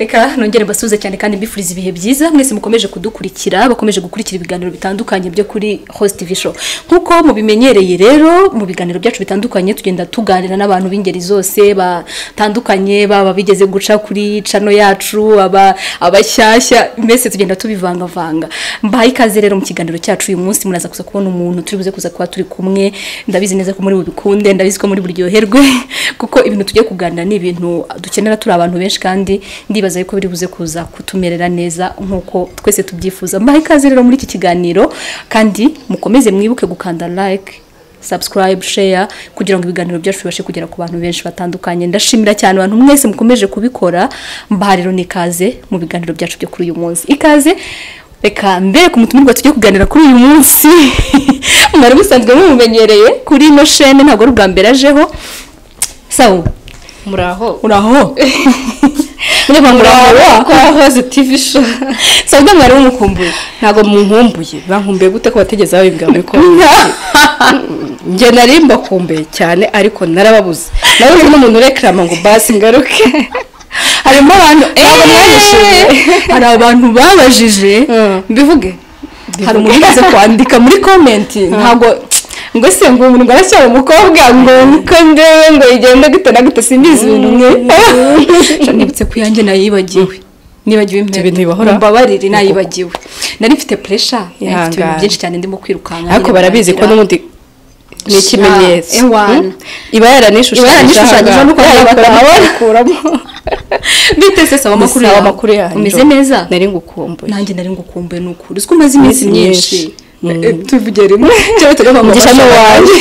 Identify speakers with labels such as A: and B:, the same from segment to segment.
A: reka nongere mbasuhuze cyane kandi mbifuriza ibihe byiza mwese mukomeje kudukurikira bakomeje gukurikira ibiganiro bitandukanye byo kuri host tv show nk'uko mubimenyereye rero mu biganiro byacu bitandukanye tugenda tuganira n'abantu b'ingeri zose batandukanye baba bigeze guca kuri cano yacu aba abashyashya mbese tugenda tubivangavanga mbahaye ikaze rero mu kiganiro cyacu uyu munsi muraza kuza kubona umuntu turi buze kuza kuba turi kumwe ndabizi neza ko muri bubikunde ndabizi ko muri buryoherwe kuko ibintu tugiye kuganira ni ibintu dukenera turi abantu benshi kandi ndibaza yuko biri buze kuza kutumerera neza nk'uko twese tubyifuza mbahaye ikaze rero muri iki kiganiro kandi mukomeze mwibuke gukanda like subscribe share kugira ngo ibiganiro byacu bibashe kugera ku bantu benshi batandukanye ndashimira cyane abantu mwese mukomeje kubikora mbaha rero n'ikaze mu biganiro byacu byo kuri uyu munsi ikaze reka mbere ku mutumirwa tujye kuganira kuri uyu munsi mwari musanzwe mumumenyereye kuri ino shene ntabwo ari ubwa mbere ajeho sawa
B: muraho
A: uraho ureba muraho
B: kwa hoze tv show
A: sawa mwari mumukumbuye
B: ntabwo munkumbuye bankumbuye gute ko batigeze babibwira muri ko njye nari mbakumbuye cyane ariko narababuze nawe urimo umuntu urekarama ngo basi ngaruke
A: harimo abantu
B: Ntabwo mwabishimye.
A: hari abantu babajije
B: mbivuge
A: hari umuntu umaze kwandika muri komenti ntabwo ngo se ngo umuntu ngo aracyari umukobwa ngo niko ndewe ngo igenda gute na gute simbizi ibintu mwe nibutse ko iyanjye nayibagiwe nibagiwe impera
B: Ibyo bintu bibahora.
A: mbabarire nayibagiwe nari mfite puresha nari mfite ibintu
B: Ihangane.
A: byinshi cyane ndimo kwirukanka
B: ariko barabizi ko n'ubundi ni ikimenyetso
A: Sha, ewana.
B: Hmm? iba
A: Iba yaranishushanyije
B: yaranishushanyije
A: nuko yabakora. bitese saba amakuru
B: yawe
A: yawe
B: amakuru yawe
A: umeze neza
B: nari ngukumbuye
A: nanjye nari ngukumbuye ni ukuri uzi ko umaze iminsi
B: Iminsi
A: myinshi
B: myinshi.
A: Eh, tuvuge rimwe cyangwa tugavuga ngo
B: mugisha n'uwanjye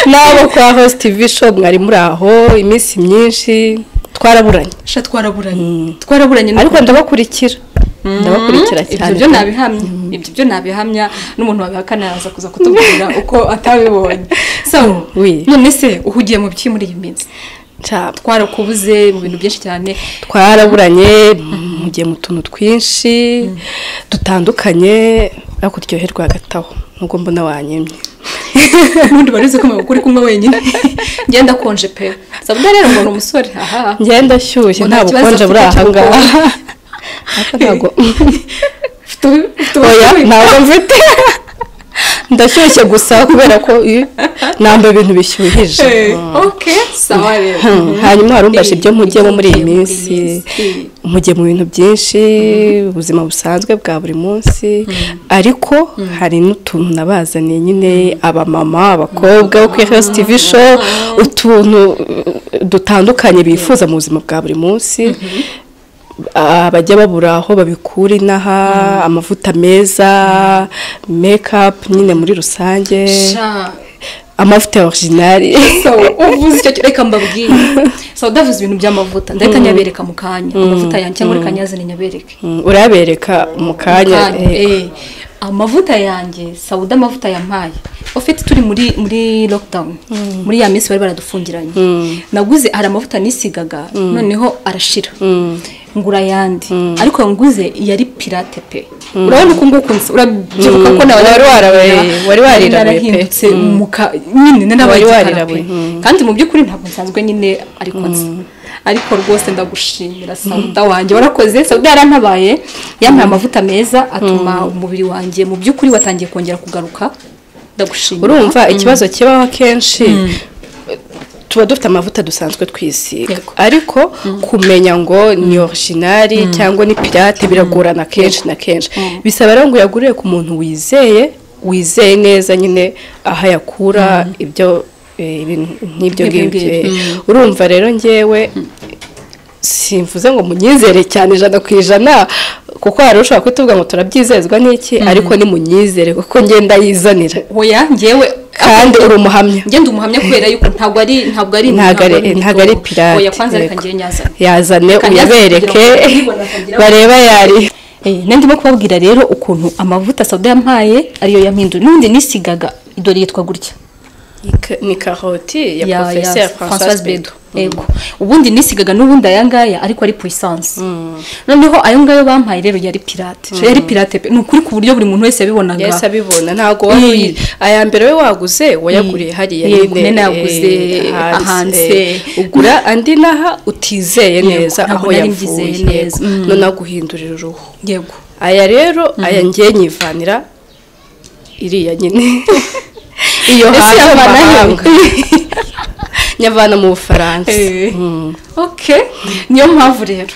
B: nabo kwa host tv show mwari muri aho iminsi myinshi twaraburanye
A: sha twaraburanye twaraburanye
B: ariko ndabakurikira ndabakurikira
A: ibyo
B: cyane
A: byo nabihamya ibyo byo nabihamya n'umuntu wabihakana yaza kuza kutubwira uko atabibonye so
B: Oui.
A: none se uhugiye mu biki muri iyi minsi
B: Nca-
A: twarakubuze mu bintu byinshi cyane
B: twaraburanye mugiye mu tuntu twinshi dutandukanye ariko turyoherwa hagati aho nubwo mbona wanyemye
A: n'ubundi barize ko mabukuri kumwe wenyine ngenda konje pe sabda rero ngo ni umusore aha
B: ngenda ashyushye
A: Ngo nta
B: nta
A: kibazo
B: bukonje buri
A: afite cy'ubukonje.
B: aha ngaha Ariko ntabwo
A: Ufite
B: oya
A: ubushobozi.
B: ntabwo mfite ndashyushye gusa kubera ko eh, nambara ibintu bishyuhije
A: Eh, ok sawa rero
B: Hmm, hanyuma warumbaje
A: Eh,
B: ibyo mujyemo muri iyi
A: ibyo mugiye
B: minsi
A: muri iyi minsi.
B: mujye mu bintu byinshi ubuzima busanzwe bwa buri munsi ariko hari n'utuntu nabazaniye nyine abamama abakobwa bo kuri hose tv show utuntu uh, dutandukanye bifuza mu buzima bwa buri munsi Ah, bajya babura aho babikura inaha amavuta meza makeup nyine muri rusange
A: Sha,
B: amavuta ya originali
A: so uvuze icyo ki- reka mbabwire so ndavuze ibintu by'amavuta ndahita nyabereka mu kanya amavuta yanjye cyangwa reka nyazane nyabereke
B: Mm, urayabereka mu kanya
A: Kanya,
B: eh,
A: eh. amavuta yanjye sawuda amavuta yampaye ofite turi muri muri lockdown muri ya minsi bari baradufungiranye naguze hari amavuta nisigaga noneho arashira ngura ayandi ariko ayo nguze yari pirate pe urabona uko nguko nsa urabyibuka ko nawe
B: Wari warabaye, wari warirabuye pe.
A: narahindutse muka nyine
B: Wari
A: narabaye
B: warirabuye, mm.
A: kandi mu by'ukuri ntabwo nsanzwe nyine ariko nzi ariko rwose ndagushimira sawuda wanjye warakoze sawuda yarantabaye yampaye amavuta meza atuma umubiri wanjye mu by'ukuri watangiye kongera kugaruka ndagushimira
B: urumva ikibazo kibaho akenshi tuba dufite amavuta dusanzwe twisiga
A: Yego.
B: ariko kumenya ngo ni originali cyangwa ni pirate biragorana kenshi na kenshi bisaba rero ngo uyagurire ku muntu wizeye wizeye neza nyine aho ayakura ibyo eh, ibintu nk'ibyo
A: Ibyo
B: ngibyo
A: ngibyo.
B: eh. urumva rero ngewe simvuze ngo munyizere cyane ijana ku ijana kuko hari ushobora kutuvuga ngo turabyizezwa n'iki ariko nimunyizere kuko ngenda yizanira
A: oya ngewe
B: kandi uri umuhamya
A: ngenda umuhamya kubera yuko ntabwo ari ntabwo ari
B: ntabwo ari ntabwo ari pirate
A: oya kwanza reka
B: yego.
A: ngire nyazane
B: yazane
A: Reka nyazane
B: uyabereke
A: kugira ngo ubibone akagira ngo-
B: bareba yari
A: Eh, na ndimo kubabwira rero ukuntu amavuta sawuda yampaye ariyo yampinduye n'ubundi nisigaga idore yitwa gutya
B: ni karoti ya porofesiyo francoise bedo
A: yego ubundi nisigaga n'ubundi aya ngaya ariko ari puissance noneho ayo ngayo bampaye rero yari pirate yari pirate pe ni ukuri ku buryo buri muntu wese yabibonaga
B: yesi abibona ntago waguye aya mbere we waguze wayaguriye hariya
A: yego nene yaguze ahanse
B: ugura andi naha utizeye neza aho
A: nari mbyizeye
B: yavuye
A: neza.
B: none aguhindurira uruhu
A: yego
B: aya rero aya ngiye nyivanira iriya nyine iyo
A: Ese
B: hanze mu
A: yavana he?
B: mahanga nyavana mu bufaransa
A: Eh.
B: Mm.
A: okay niyo mpamvu rero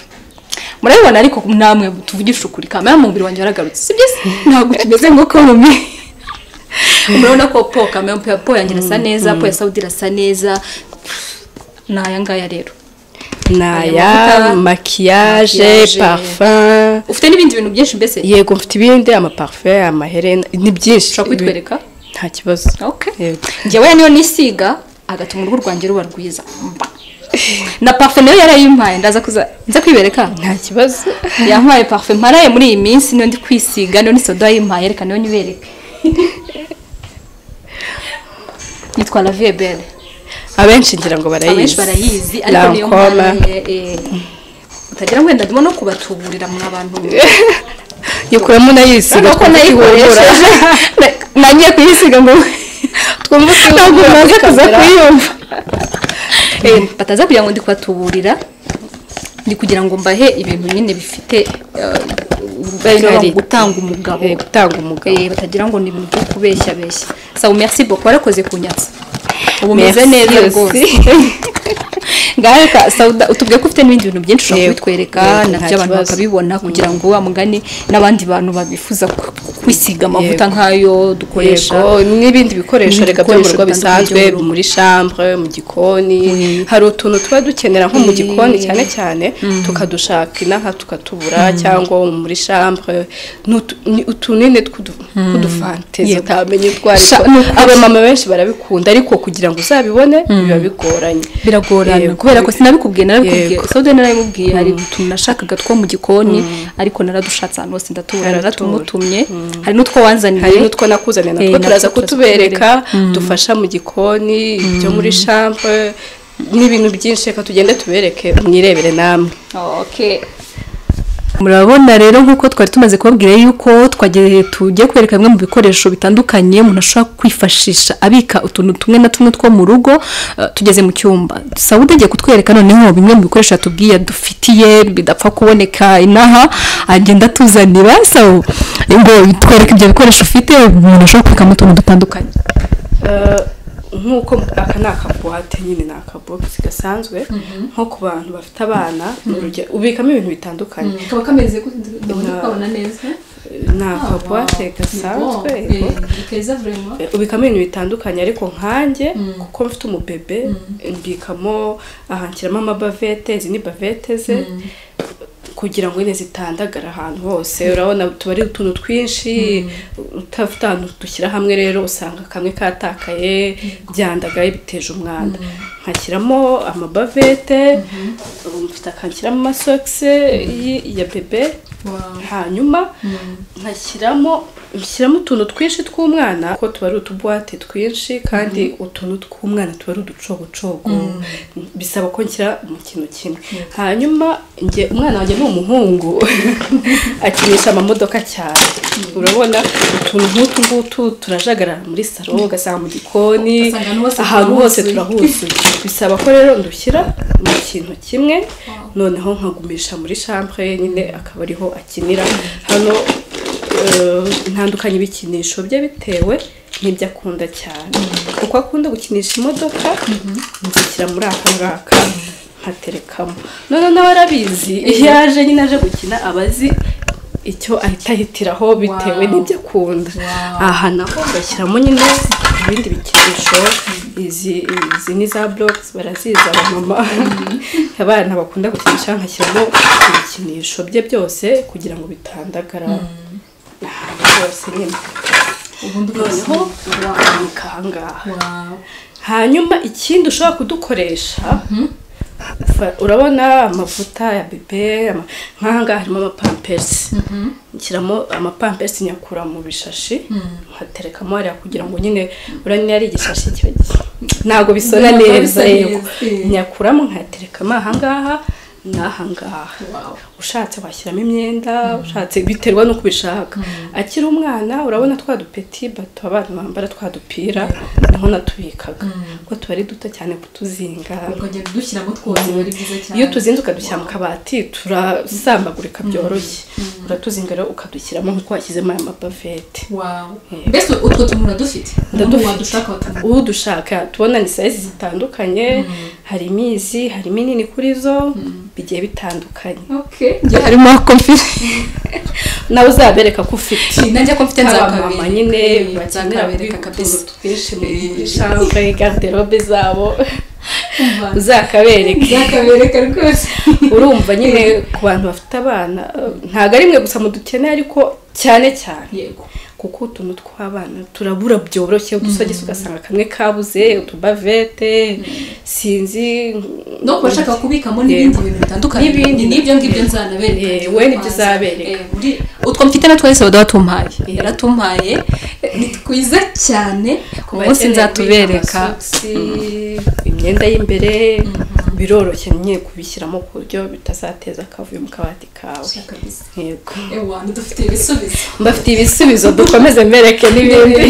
A: murabibona ariko namwe tuvugisha ukuri kamera mu mubiri wanjye waragarutse si byiza ntabwo kimeze nko komi murabona ko po kamera po- po yanjye irasa neza po ya sawudi irasa neza ni aya ngaya rero
B: naya
A: mavuta,
B: makiyaje
A: maquillage.
B: parfum
A: ufite n'ibindi bintu byinshi mbese
B: yego mfite ibindi amaparufe amaherena ni byinshi
A: ushobora kubitwereka
B: nta kibazo
A: okay
B: Yego.
A: njyewe niyo nisiga agatuma uruhu rwanjye ruba rwiza Mba. na parufe nayo yarayimpaye ndaza kuza nza kwibereka
B: nta kibazo
A: yampaye parufe mparaye muri iyi minsi niyo ndi kwisiga niyo ni soda yimpaye reka niyo nyibereke yitwa la vie belle
B: abenshi ngira ngo barayizi
A: abenshi barayizi ariko niyo
B: Lancome.
A: mparaye eh, utagira ngo wenda ndimo no kubatuburira mwa bantu
B: yikuramo nayisiga
A: urabona ko nayikoresheje na- nagiye kuyisiga ngo
B: twumva
A: ntabwo maze kuza kuyumva bataza kugira ngo ndi kubatuburira ni kugira ngo mbahe ibintu nyine bifite eh, bari
B: Karite.
A: gutanga umugabo
B: Eh, gutanga umugabo.
A: Eh, batagira ngo ni ibintu byo kubeshya beshya sawa merci beaucoup warakoze kunyatsa ubu meze
B: Merci
A: neza
B: aussi.
A: rwose ngaho reka sauda utubwiye ko ufite n'ibindi bintu byinshi ushobora
B: Yego,
A: kubitwereka
B: yego, nta
A: nabyo abantu
B: kibazo.
A: bakabibona kugira ngo wa mugani n'abandi bantu babifuza ku- kwisiga amavuta
B: Yego.
A: nk'ayo dukoresha
B: yego n'ibindi bikoresho
A: N'ibindi
B: reka byo mu
A: bikoresho
B: rugo
A: bitandukanye
B: bisanzwe
A: byo mu rugo.
B: muri chambre mu gikoni hari utuntu tuba dukenera nko mu gikoni cyane cyane tukadushaka inaha tukatubura cyangwa muri chambre ni utu- ni utunini tw'udu- tw'udufantezi utamenye utwo ari
A: Sha- ni ukuri.
B: abamama benshi barabikunda ariko kugira ngo uzabibone biba bigoranye
A: biragorana
B: Yego.
A: kubera ko sinabikubwiye narabikubwiye
B: Yego.
A: saude narabimubwiye hari utuntu nashakaga two mu gikoni ariko naradushatse ahantu hose ndatubura
B: Naratubura.
A: naratumutumye hari n'utwo
B: hari
A: wanzaniye
B: n'utwo nakuzaniye
A: Eh,
B: natwo turaza
A: natwo turaza
B: kutubereka dufasha mu gikoni ibyo muri chambre n'ibintu byinshi reka tugende tubereke mwirebere namwe
A: Okay. murabona rero nk'uko twari tumaze kubabwira yuko twagiye tugiye kwereka bimwe mu bikoresho bitandukanye umuntu ashobora kwifashisha abika utuntu tumwe na tumwe two mu rugo eh, tugeze mu cyumba saba utegeye kutwereka noneho bimwe mu bikoresho yatubwiye dufitiye bidapfa kuboneka inaha agenda atuzanira saba ngo twereke ibyo bikoresho ufite umuntu ashobora kubikamo utuntu dutandukanye
B: Eh, nk'uko aka ni akabuwate nyine ni akabogisi gasanzwe nko ku bantu bafite abana urugero- ubikamo ibintu bitandukanye
A: kaba kameze
B: tukabona
A: neza
B: ni akabuwate gasanzwe yego.
A: keza vraiment
B: ubikamo ibintu bitandukanye ariko nkanjye kuko mfite umubebe mbikamo aha nshyiramo amabavete izi ni bavete ze kugira ngo nyine zitandagara ahantu hose urabona tuba ari utuntu twinshi utafite ahantu dushyira hamwe rero usanga kamwe katakaye byandagaye biteje umwanda nkashyiramo amabavete mfite akanshyiramo amasogisi y- ya bebe hanyuma nkashyiramo nshyiramo utuntu twinshi tw'umwana kuko tuba ari utubuwate twinshi kandi utuntu tw'umwana tuba ari uducogocogo bisaba ko nshyira mu kintu kimwe hanyuma njye umwana wanjye ni umuhungu akinisha amamodoka cyane urabona utuntu nk'utu ngutu turajagara muri saro ugasanga mu gikoni
A: Ugasanga ahantu hose
B: ahantu hose
A: turahuzuye.
B: turahuzuye bisaba ko rero ndushyira mu kintu kimwe noneho nkagumisha muri chambre nyine akaba ariho akinira hano eh, ntandukanye ibikinisho bye bitewe n'ibyo akunda cyane kuko akunda gukinisha imodoka nzishyira muri aka ngaka nkaterekamo noneho nawe arabizi iyo aje nyine aje gukina aba azi icyo ahita ahitiraho bitewe
A: Wow.
B: n'ibyo akunda aha naho bashyiramo nyine ibindi bikinisho izi izi ni za blocks barazizi abamama abana bakunda gukinisha nkashyiramo ibikinisho bye byose kugira ngo bitandagara ahantu hose nyine
A: ubundi
B: noneho urakanika ahangaha hanyuma ikindi ushobora kudukoresha urabona amavuta ya bebe nk'ahangaha harimo amapamperisi nshyiramo amapamperisi nyakura mu bishashi nkaterekamo hariya kugira ngo nyine urabona ari igishashi kiba ntabwo bisona neza yego nyakuramo nkaterekamo ahangaha n'ahangaha ushatse washyiramo imyenda ushatse biterwa n'uko ubishaka akiri umwana urabona twa dupeti bato abana bambara twa dupira niho natubikaga kuko tuba ari duto cyane kutuzinga
C: ukagenda udushyiramo twose biba ari byiza cyane
B: iyo tuzinze ukadushyira mu kabati turasambagurika byoroshye uratuzinga rero ukadushyiramo nk'uko washyizemo aya mabavete
C: wawu mbese utwo tuntu uradufite
B: Ndadufite.
C: uwo dushaka watubona
B: uwo dushaka tubona ni sayizi zitandukanye hari imizi hari iminini kuri zo bigiye bitandukanye
C: okay
B: harimo komfire nawe uzabereka ko ufite
C: nanjye ko mfite
B: abamama nyine bakenera
C: nzakabereka
B: utuntu
C: kabisa
B: twinshi muri
C: Eh.
B: shambure garderobe zabo
C: Umva.
B: uzakabereke
C: nzakabereka rwose
B: urumva nyine ku bantu bafite abana eh, ntabwo ari mwe gusa mudukeneye ariko cyane cyane
C: yego
B: kuko utuntu tw'abana turabura byoroshye udusogisi ugasanga kamwe kabuze utubavete sinzi
C: no kuba ashaka kubikamo n'ibindi bintu bitandukanye
B: N'ibindi.
C: n'ibyo ngibyo nzanabereka
B: Eh, we nibyo uzabereka.
C: Eh, muri- utwo mfite natwo wese waduhatumpaye yaratumpaye ni twiza cyane ku munsi nzatubereka
B: imyenda y'imbere biroroshye nyine kubishyiramo ku buryo bitazateza akavuyo mu kabati kawe
C: kabisa
B: yego
C: ewa dufite ibisubizo
B: mbafitiye ibisubizo dukomeze mbereke n'ibindi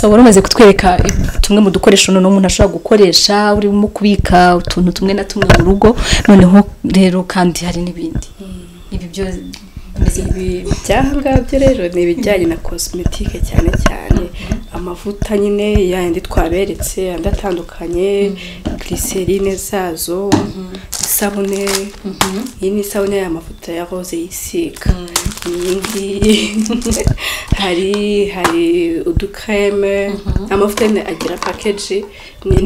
A: so wari umaze kutwereka i- tumwe mu dukoresho noneho umuntu ashobora gukoresha urimo kubika utuntu tumwe na tumwe mu rugo noneho rero kandi hari n'ibindi ibi byose bimeze nka-
B: ibi byahangaha byo rero ni ibijyanye na cosmetique cyane cyane amavuta nyine yayandi twaberetse andi atandukanye glycerine zazo isabune iyi ni isabune y'amavuta ya rose yisiga iyindi hari hari udukreme amavuta nyine agira package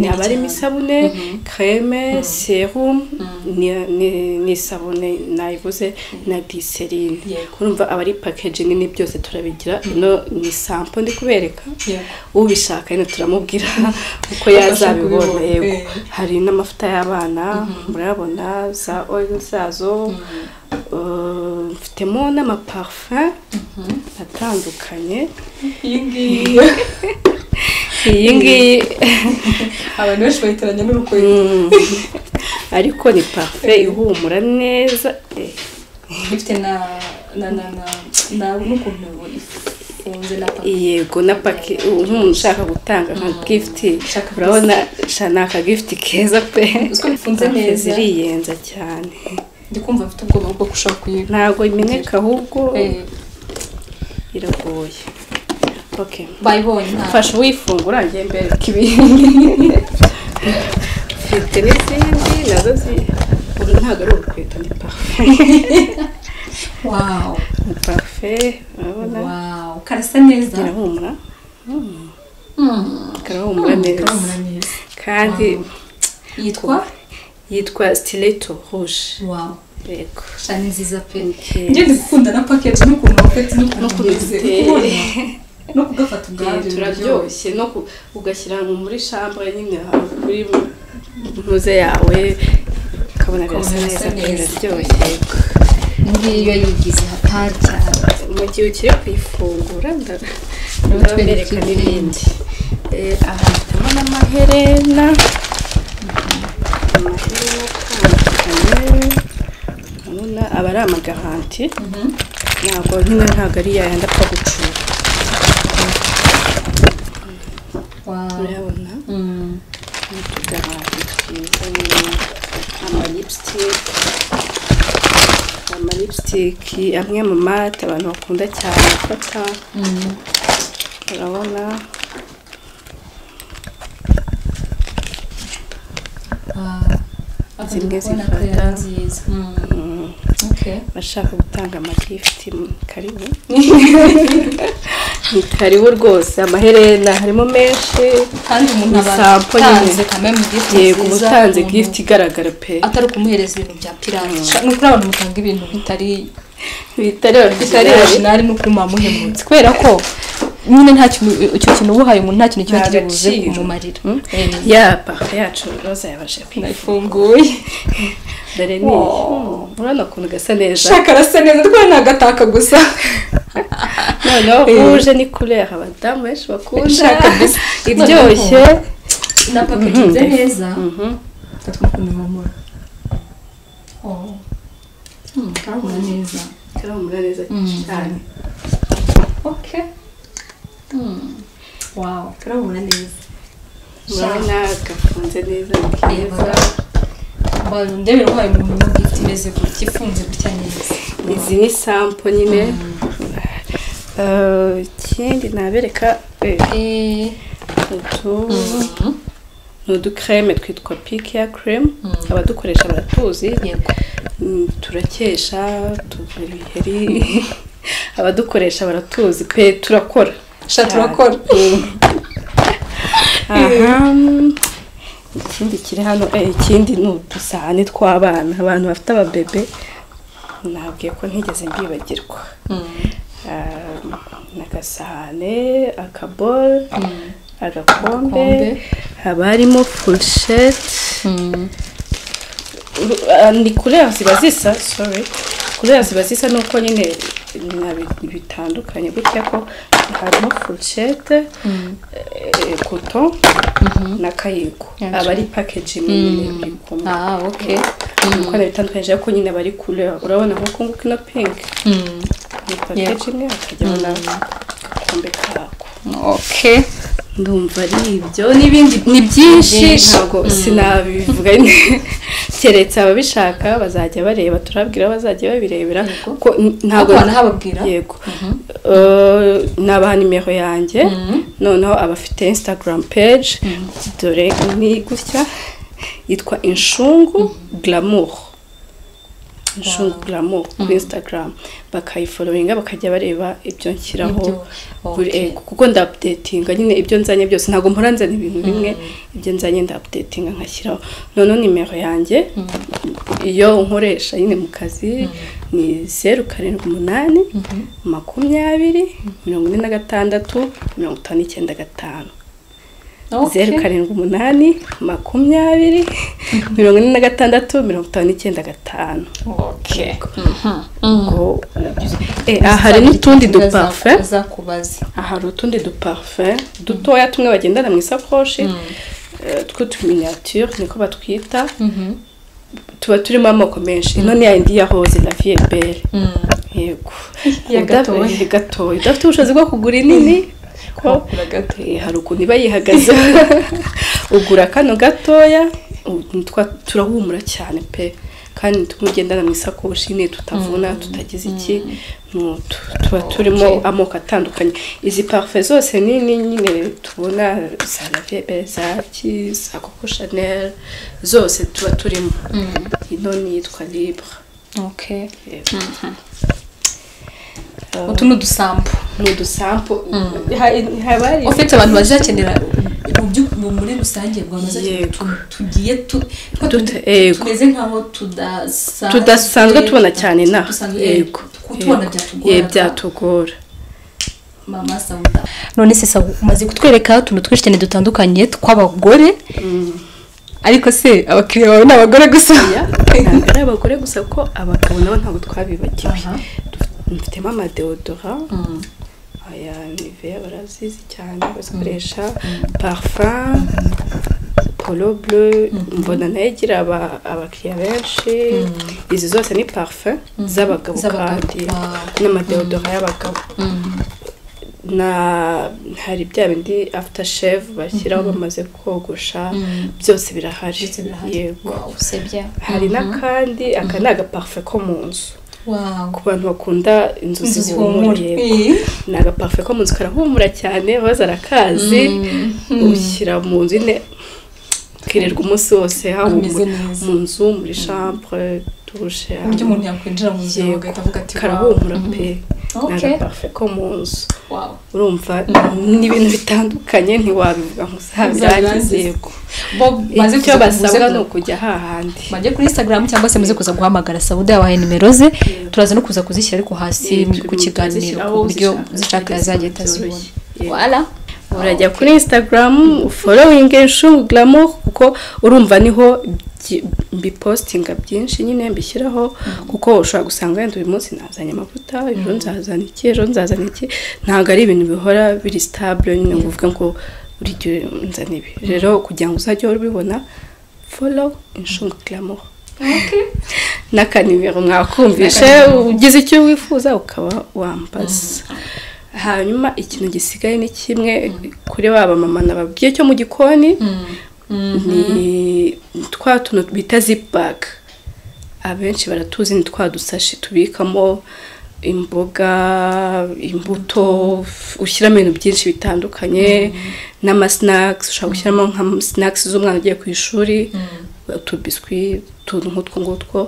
B: ni aba arimo isabune kreme serum ni- ni- ni isabune nayivuze na glycerine
C: Yego.
B: urumva aba ari package nini byose turabigira ino ni sampo ndi kubereka
C: Yego.
B: ubishaka nyine turamubwira uko
C: kubibona,
B: yazabibona yego
C: eh.
B: hari n'amavuta y'abana murabona za oil zazo Uh, mfitemo n'amaparfum atandukanye
C: iyi ngiyi
B: iyi ngiyi
C: abantu benshi bayitiranya n'urukwego
B: Mm. ariko ni parfum ihumura neza eh.
C: ifite na na na na na n'ukuntu ifunze na papa
B: yego na paki umuntu ushaka gutanga nka gifuti
C: Shaka
B: urabona sha ni akagifuti keza pe
C: Uziko bifunze neza.
B: ziriyenza cyane
C: ndi kumva mfite ubwoba bwo gushaka kuyiba
B: ntabwo imeneka ahubwo
C: Eh,
B: iragoye okay
C: bayibonye nta
B: fasha uwifungura njye mbere mfite n'izindi nazo zi- uru ntabwo ari urukweto ni parufe
C: wawu
B: ni parufe urabona
C: wawu karasa neza
B: irahumura
C: Mm,
B: karahumura neza
C: karahumura neza
B: kandi
C: yitwa
B: yitwa stileto rouge
C: wawu
B: yego
C: shani nziza pe
B: Okay.
C: njye ndi gukunda na pakeji n'ukuntu bafite n'ukuntu
B: N'ukuntu
C: bimeze
B: ziteye.
C: kubona no kugafata ubwabyo biraryoshye
B: turaryoshye no ku- ugashyira mu muri shambure nyine ahantu kuri muze yawe ukabona birasa
C: Ukabona
B: neza
C: birasa neza.
B: biraryoshye
C: iyi ngiyi iyo yigize hatari cyane
B: mu gihe ukiri kuyifungura nda-
C: Nturatwereke
B: ndabereka n'ibindi Eh, aha harimo n'amaherena amaherena atandukanye urabona aba ari amagaranti ntabwo nyine ntabwo ari yayandi apfa gucura
C: wawu
B: urabona
C: Mm.
B: n'utugarati twiza nyine amalipsitike amalipsitike amwe mu mate abantu bakunda cyane gufata
C: Mm.
B: urabona
C: Wow.
B: Zimwe
C: Urabona ko
B: zifata.
C: yari nziza. Mm. Okay.
B: bashaka gutanga amagifuti karibu ni karibu rwose amaherena harimo menshi
C: kandi umuntu aba
B: Isampo nyine.
C: atanze kamwe mu gifuti
B: yego uba
C: nziza,
B: utanze
C: umuntu
B: gifuti igaragara pe
C: atari ukumuhereza ibintu bya pirate ni ukuri abantu mutanga ibintu bitari
B: bitari
C: bitari
B: bitari
C: original ni ukuri mwamuhemutse kubera ko
A: nyine nta kintu icyo kintu uba uhaye umuntu nta kintu kiba
B: Nta
A: kiri buze
B: gaciro.
A: kumumarira
B: yaba yacu roza yabasha
A: nayifunguye
B: dore ni Hmm, urabona ukuntu gasa neza
A: shaka arasa neza twari ni agataka gusa
B: noneho uje ni kurera abadamu benshi bakunda
A: Shaka gusa.
B: iryoshye
A: na paketinze neza
B: Mhm.
A: natwe kumumura karabona neza
B: karahumura neza cyane
A: okay wow karabona neza
B: urabona gafunze neza ni keza
A: ndebera uhaye umuntu gifite imeze gutya ifunze gutya neza
B: izi ni sampo nyine Eh, ikindi nabereka eh, utu ni udukreme twitwa pikiya kreme abadukoresha baratuzi
A: yego
B: Mm, turakesha tuva ibiheri abadukoresha baratuzi pe turakora
A: sha turakora
B: aha ikindi kiri hano eh, ikindi ni udusahane tw'abana abantu bafite ababebe nabwiye ko ntigeze mbibagirwa Um, ni agasahane akaboro agakombe haba harimo furusheti ni kureba ziba zisa sorry kureba ziba zisa nuko nyine nabi- bitandukanye gutya ko harimo furushete koto na kayiko aba ari pakejingi nyine bikumwe
C: ah okay
B: kuko bitandukanyije ariko nyine bari kureba urabona nkuko nguko ino pinki ni pakejingi hakajyamo n'agakombe kako
C: okay
B: ndumva ari ibyo n'ibindi ni byinshi ntabwo sinabivuga nyine. keretse ababishaka bazajya bareba turabwira bazajya babirebera ko n- ntabwo
A: Abana hababwira?
B: yego Eh, nabaha nimero yanjye noneho abafite instagram page dore ni gutya yitwa inshungu glamour inshungu glamour kuri instagram bakayifollowinga bakajya bareba ibyo nshyiraho buri
A: okay.
B: ego kuko ndapudetinga nyine ibyo nzanye byose ntabwo mpora nzana ibintu bimwe ibyo nzanye ndapudetinga nkashyiraho noneho nimero yanjye iyo nkoresha nyine mu kazi ni zeru karindwi umunani makumyabiri mirongo ine na gatandatu mirongo itanu n'icyenda gatanu zeru karindwi umunani makumyabiri mirongo ine na gatandatu mirongo itanu n'icyenda gatanu
A: okay
B: Ubwo- Eh, aha hari n'utundi dupafe
A: azakubaze
B: hari utundi duparufe dutoya tumwe bagendana mu isakoshi eh, tw'utuminyature niko batwita tuba turimo amoko menshi ino ni yayindi ya rose la vie est belle yego
A: Iya gatoya.
B: Udafite- gatoya udafite ubushobozi bwo kugura inini ko eh, hari ukuntu iba yihagaze ugura kano gatoya ubu twa- turahumura cyane pe kandi ni tumwe ugendana mu isakoshi nyine tutavuna tutagize iki ni utu tuba turimo amoko atandukanye izi parufe zose nini nyine tubona za lavebe za ki za koko chanel zose tuba turimo ino ni iyitwa libra
A: okay
B: Yego. Eh,
A: utu ni udusambu
B: ni udusampo Ha- haba hari
A: ufite abantu bazakenera mu byu- mu- muri rusange abantu bazakenera
B: Yego.
A: utuntu tugiye tu- two
B: Tut-
A: tu-
B: yego.
A: tumeze nkaho tudasanzwe
B: tudasanzwe tubona cyane inaha
A: Dusanzwe,
B: yego
A: eh, tubona byatugora.
B: Yego, byatugora
A: mama sauda none se Sauda, umaze kutwereka utuntu twinshi cyane dutandukanye tw'abagore ariko se abakiriya bawe ni abagore gusa
B: Ya, ntabwo ari abagore gusa ko abagabo nabo ntabwo twabibagiwe
A: Aha.
B: Duf- mfitemo amadeodora aya niveya barazizi cyane bazikoresha parfum polo bleu mbona nayo igira aba- abakiriya benshi izi zose ni parfum z'abagabo
A: Z'abagabo,
B: kandi
A: wow.
B: n'amadeodora y'abagabo na hari bya bindi after shave bashyiraho bamaze kogosha byose birahari
A: Ndetse birahari.
B: yego
A: Wow, usibye
B: hari n'akandi aka ni agaparufe ko mu nzu
A: Wow.
B: ku bantu bakunda inzu
A: Inzu
B: zihumura
A: zihumura.
B: yego.
A: Eh.
B: ni agaparufe ko mu nzu karahumura cyane bazara akazi ushyira mu nzu nyine ukirirwa umunsi wose
A: Hameze
B: hahumura
A: neza.
B: mu nzu muri chambre dushe
A: ku buryo umuntu yakwinjira mu nzu yawe agahita avuga ati
B: karahumura pe ni
A: Okay.
B: agaparufe ko mu nzu
A: wow.
B: urumva ni ibintu bitandukanye ntiwabivuga ngo uzabirangize
A: Uzabirangize.
B: yego
A: bo maze
B: icyo
A: kuza
B: basabwa
A: kuza-
B: ni ukujya hahandi
A: bajye kuri instagram cyangwa se muze kuza guhamagara sauda yabahaye nimero ze turaza no kuza kuzishyira ariko hasi
B: Eh, turi
A: ku
B: mu-
A: kiganiro
B: tuzishyira
A: ku
B: aho
A: buryo
B: zishaka.
A: zishaka yazajya ahita
B: Byoroshye.
A: azibona
C: wala
B: urajya kuri insitagaramu forowingi shugaramu kuko urumva niho byi- mbipositinga byinshi nyine mbishyiraho kuko ushobora gusanga wenda uyu munsi nazanye amavuta ejo nzazana iki ejo nzazana iki ntabwo ari ibintu bihora biri sitabure nyine ngo uvuge ngo buri gihe nzana ibi rero kugira ngo uzajye uhora ubibona folo inshugaramu n'akanimero mwakumvishe ugize icyo wifuza ukaba wambaza hanyuma ikintu gisigaye ni kimwe kuri ba bamama nababwiye cyo mu gikoni ni twa tuntu bita zipaga abenshi baratuzi ni twa dusashi tubikamo imboga imbuto ushyiramo ibintu byinshi bitandukanye n'amasinakisi ushobora gushyiramo nk'amasinakisi z'umwana ugiye ku ishuri utubiswi utuntu nk'utwo ngutwo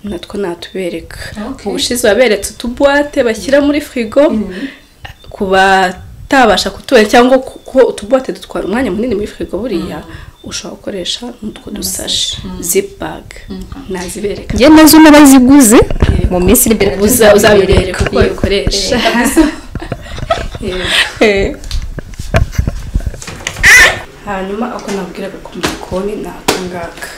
B: natwo natubereka
C: Okay.
B: ubushize waberetse utubuwate bashyira muri firigo ku batabasha kutubona cyangwa kuko utubuwate dutwara umwanya munini muri firigo buriya ushobora gukoresha n'utwo dusashi zipaga nazibereka
A: njye nazo n'abaziguze mu minsi iri imbere
B: uza uzabibereka uko babikoresha hanyuma ako nabwiraga ku gikoni ni aka ngaka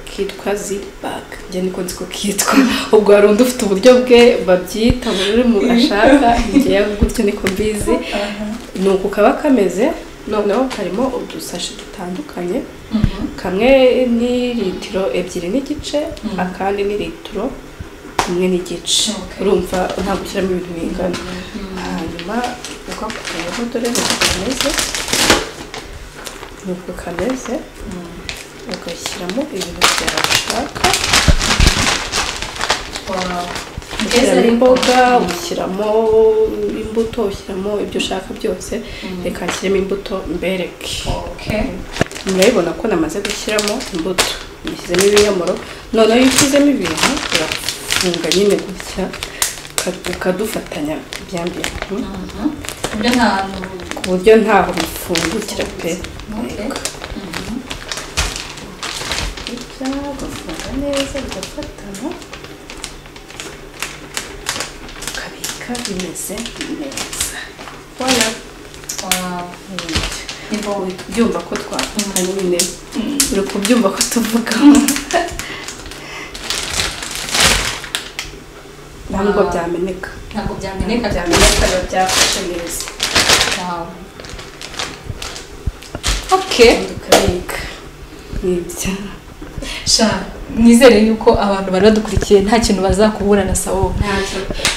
B: kitwa zipaga njye niko nzi ko kitwa ubwo hari undi ufite uburyo bwe babyita mu rurimi ashaka njye gutyo niko mbizi ni uku kaba kameze noneho karimo udusashi dutandukanye kamwe ni litiro ebyiri n'igice akandi ni litiro imwe n'igice urumva ntabwo ushyiramo ibintu bingana hanyuma ugakuyeho dore uko kameze nuko kameze ugashyiramo ibintu byawe ushaka ushyiramo imboga ushyiramo imbuto ushyiramo ibyo ushaka byose reka nshyiremo imbuto mbereke murabibona ko namaze gushyiramo imbuto nashyizemo ibinyomoro noneho iyo ushyizemo ibintu urafunga nyine gutya uka- ukadufatanya bya bintu
C: ibyo ntabwo
B: ku buryo ntaho bifungukira pe Yego. gutya ugafunga neza bigafatana ukabika bimeze neza wala byumva ko twafunga nyine uri kubyumva ko tuvugamo ntabwo byameneka
C: ntabwo byameneka
B: byameneka biba byafashe neza
C: wawe okay
B: tukabika nibyo
C: sha nizere yuko abantu bari badukurikiye nta kintu bazakubura na sawo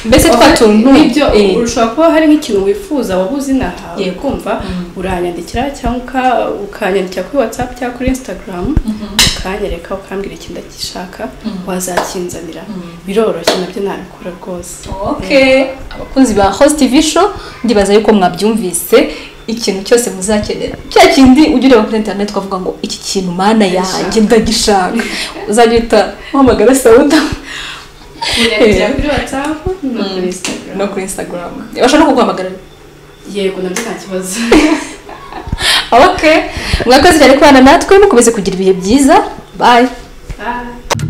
C: mbese twa tuntu
B: nibyo
C: eh,
B: ushobora kuba hari nk'ikintu wifuza waba uzi nahawe
C: Yego.
B: ukumva uranyandikira cyangwa uka- ukanyandikira kuri watsapu cyangwa kuri instagram ukanyereka ukambwira ikintu ndagishaka wazakinzanira biroroshye nabyo nabikora rwose
C: okay
A: abakunzi ba host tv show ndibaza yuko mwabyumvise ikintu cyose muzakenera cya kindi ujya ureba kuri interineti ukavuga ngo iki kintu mana yanjye ndagishaka uzajya uhita uhamagara sawuda
B: Unyandikira kuri watsapu no kuri instagram
A: no kuri instagram bashobora no kuguhamagara
B: yego nabyo nta kibazo
A: ok mwakoze cyane kubana natwe mukomeze kugira ibihe byiza bye
B: Bye.